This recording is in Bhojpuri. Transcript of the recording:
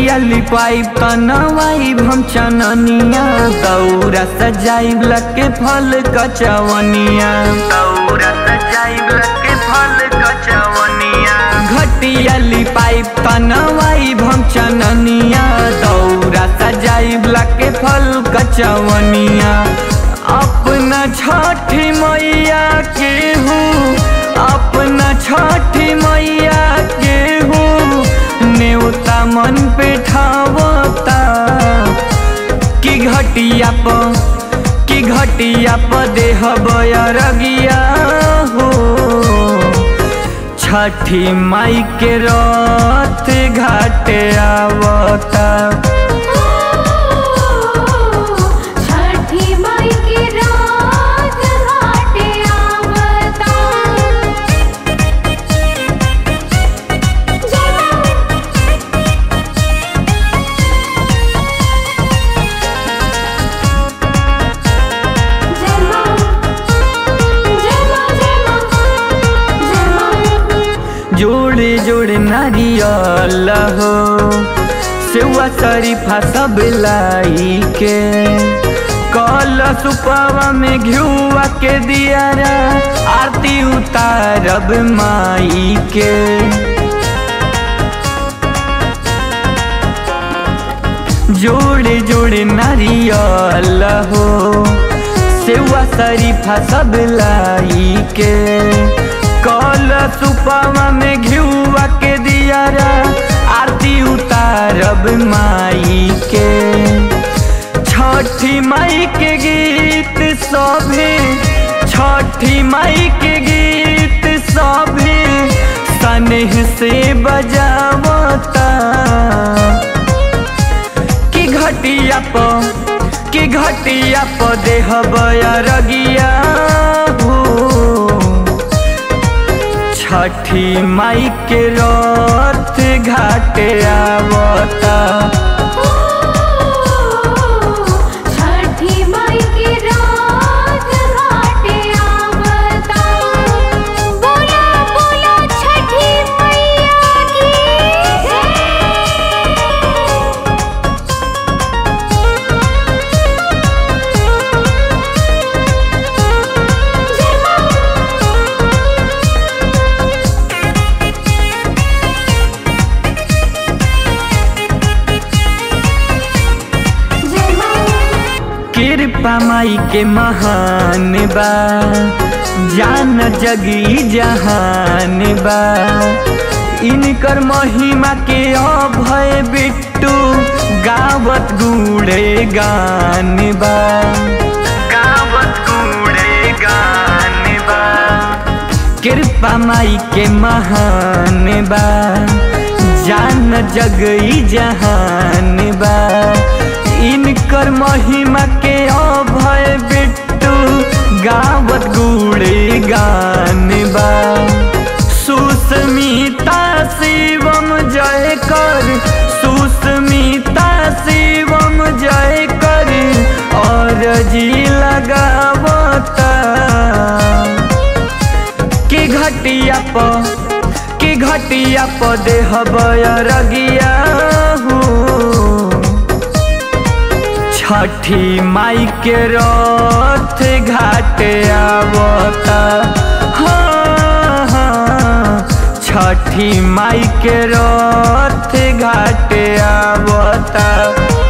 घटिया लिपाई तनवाई हम चननिया दौरा सजाई लके फल कचवनिया दौरा सजाई लके फल कचवनिया घटिया लिपाई तनवाई हम चननिया दौरा सजाई लके फल कचवनिया अपना छठी मैया के हूँ अपना छठी मैया के हूँ नेवता मन पे ठावता कि घटिया प कि घटिया प देह बयरगिया हो छठी माई के रथ घाटे आवता छठी माई के रात घाटे आवता जय मां जय मां जय मां जय मां जय मां जोड़े जोड़े नारियल हो सेवा शरीफा सब लाई के कल सुपवा में घिउआ के दियारा आरती उतारब माई के जोड़े जोड़े नारियल हो सेवा शरीफा सब लाई के कल सुपवा में घिउआ के दियारा आरती उतारब माई के छठी माई के गीत सभे छठी माई के गीत सभे सनेह से बजावता कि घटिया प कि घटिया प देह बयरगिया हो छठी माई के रथ घाटे आवता छठी माई के रात घाटे आवता बोला बोला छठी मैया की जय जय मां जय मां कृपा माई के महान बा जान जगी जहान बा इनकर महिमा के अभय बिट्टू गावत गुड़े गान बा गावत गुड़े गान बा कृपा माई के महान बा जान जगई जहान बा इनकर महिमा के अभय बिट्टू गावत गुड़े गान बा सुस्मिता शिवम जय कर सुस्मिता शिवम जय कर और जी लगावता कि घटिया प कि घटिया प देह बयरगिया हो छठी माई के रथ घाटे आवता हाँ, हाँ, छठी माई के रथ घाटे आवता